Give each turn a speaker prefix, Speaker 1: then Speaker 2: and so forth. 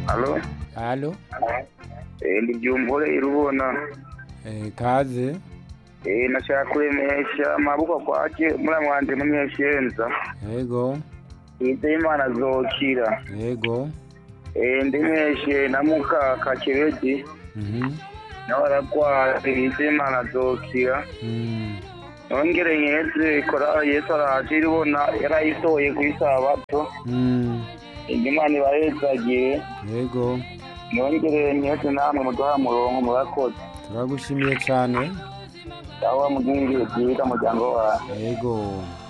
Speaker 1: Alo?
Speaker 2: Halo?
Speaker 1: Eh, ndi Byumvore irubona.
Speaker 2: Eh, kaze?
Speaker 1: Eh, nashaka kuremesha amaboko kwake muri mwanje munyeshenza.
Speaker 2: Yego.
Speaker 1: Ize Imana zokira.
Speaker 2: Yego.
Speaker 1: Eh, ndemeshe na muka kakiredi.
Speaker 2: Mhm.
Speaker 1: nawe aragwaye ize Imana zokira.
Speaker 2: Mm.
Speaker 1: Nongere nyeze kora Yesu araje irubona yarayitoye ku isabato.
Speaker 2: Mm.
Speaker 1: Imana ibahezagiye.
Speaker 2: Yego.
Speaker 1: Nongere nyeze namwe muduha murongo murakoze.
Speaker 2: Turagushimiye cyane.
Speaker 1: Aho mugingire byiza muryango wawe.
Speaker 2: Yego.